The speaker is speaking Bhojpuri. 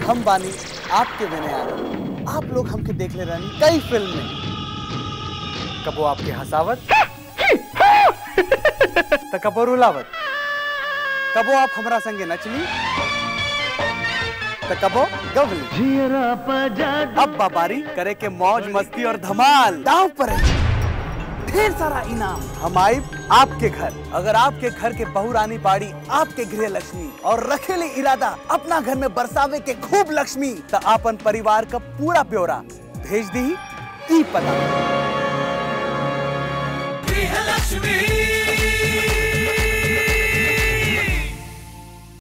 हम बानी आपके बने आनंद आप लोग हमके देख ले रानी कई फिल्म में कबो आपके हंसावत तो कबो रुलावत कबो आप हमरा संगे नचली तो कबो गवली अब बाबारी करे के मौज मस्ती और धमाल दांव पर है ढेर सारा इनाम हम आए आपके घर अगर आपके घर के बहू रानी बाड़ी आपके गृह लक्ष्मी और रखेले इरादा अपना घर में बरसावे के खूब लक्ष्मी तो आपन परिवार का पूरा ब्यौरा भेज दी ई पता गृहलक्ष्मी